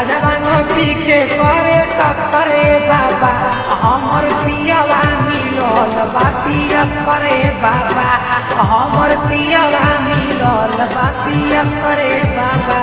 गाजवा पीके करे करे बाबा हमर पियावा मिलल बा पिया करे बाबा हमर पियावा मिलल बा पिया करे बाबा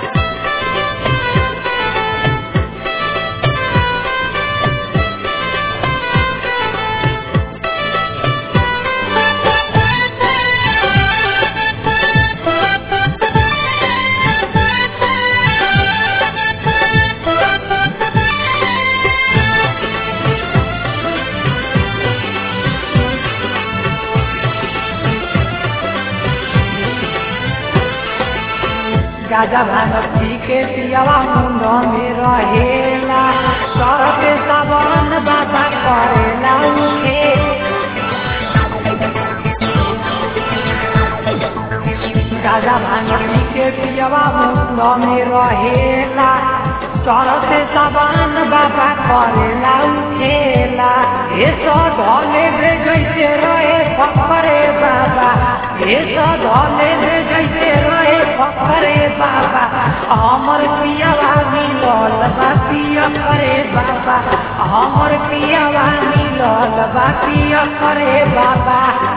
गाजा भांग पी के पियावा मुंड में रहेला सर के सावन बाबा करेला उठे गाजा भांग पी के पियावा मुंड में रहेला सर से सावन बाबा करेला उठेला ये सब धले दे जैसे रहे फकरे बाबा ये सब धले दे जैसे रहे फकरे बाबा हमर पियावा मिलल बा पिया करे बाबा हमर पियावा मिलल बा पिया करे बाबा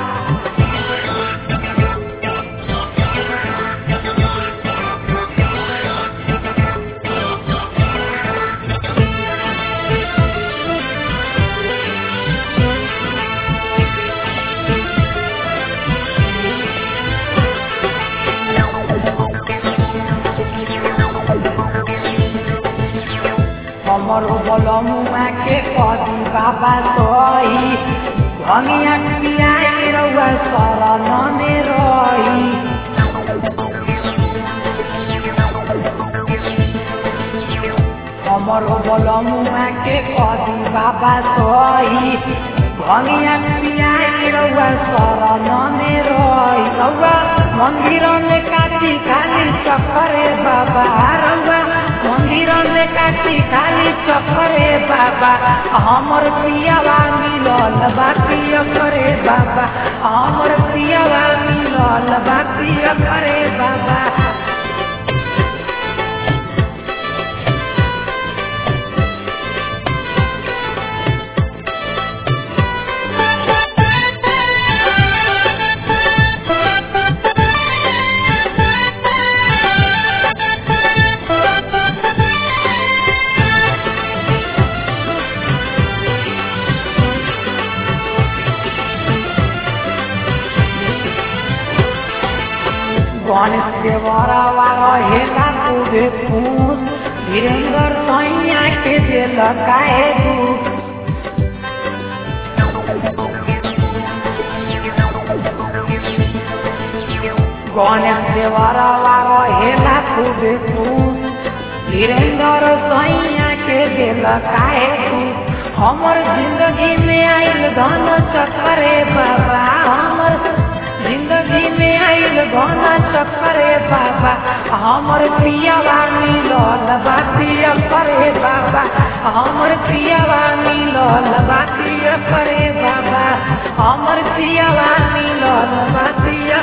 हमर बलमुआ के कदी बाबा सही भंगिया पियाई रउआ शरण में रही हमर बलमुआ के कदी बाबा सही भंगिया पियाई रउआ शरण में रही रउआ मंदिर में काटी खाली चक्करे बाबा रउआ मंदिर में काटी खाली चक्करे बाबा हमर पियावा मिलल बा पिया करे बाबा हमर पियावा मिलल बा पिया करे बाबा गणेश देवरवा रहेला तुझे फूस वीरेंद्र सैया के दिल काहे दूस गणेश देवरवा रहेला तुझे फूस वीरेंद्र सैया के दिल काहे दूस हमर जिंदगी में आइल धन चक्करे बाबा हमर जिंदगी में आइल घना चक्करे बाबा हमर पियावा मिलल बा पिया करे बाबा हमर पियावा मिलल बा पिया करे बाबा हमर पियावा मिलल बा पिया